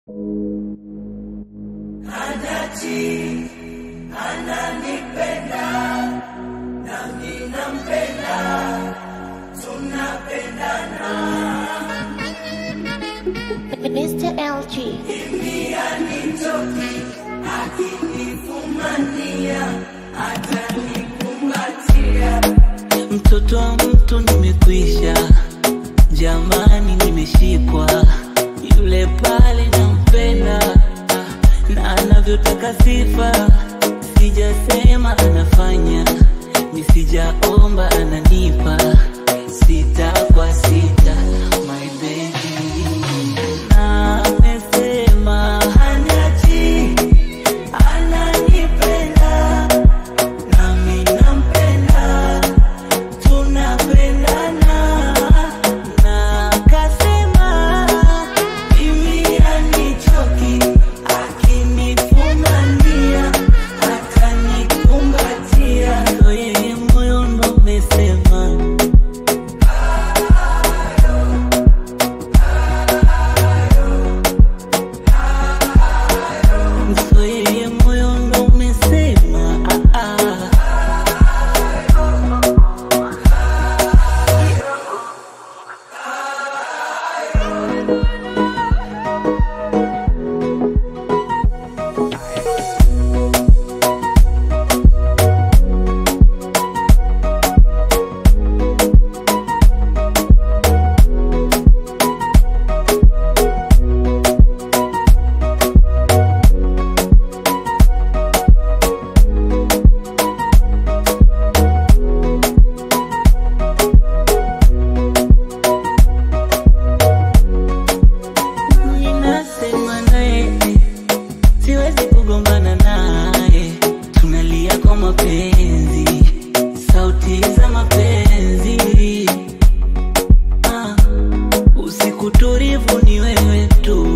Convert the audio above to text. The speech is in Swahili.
Mr. LG. Mtoto wa mtu nimekwisha, jamani, nimeshikwa yule pale nampenda, ah, na anavyotaka sifa, sijasema anafanya, nisijaomba ananipa, sita kwa sita, my baby amesema haniachi, ananipenda nami nampenda tunapendana na kasema mimi anichoki akinifumania atanikumbatia ndo yeye moyo ndo mesema ndo yeye moyo ndo umesema ah, ah. Ninasema naye siwezi kugombana naye, tunalia kwa mapenzi, sauti za mapenzi. Ah, usiku tulivu ni wewe tu,